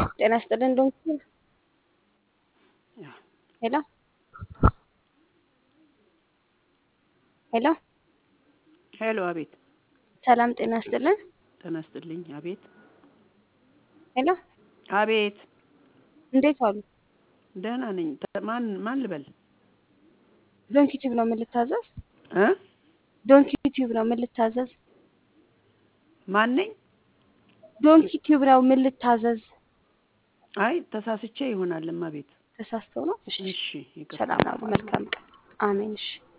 ጤና ይስጥልን ዶንኪ ሄሎ ሄሎ ሄሎ፣ አቤት። ሰላም ጤና ይስጥልን ጤና ይስጥልኝ። አቤት፣ ሄሎ አቤት። እንዴት ዋሉ? ደህና ነኝ። ተ- ማን ማን ልበል? ዶንኪ ቲዩብ ነው ምን ልታዘዝ? እ ዶንኪ ቲዩብ ነው ምን ልታዘዝ? ማን ነኝ? ዶንኪ ቲዩብ ነው ምን ልታዘዝ? አይ ተሳስቼ ይሆናል። እማ ቤት። ተሳስተው ነው። እሺ እሺ፣ ይቅርታ። ሰላም ዋሉ። መልካም ቀን። አሜን። እሺ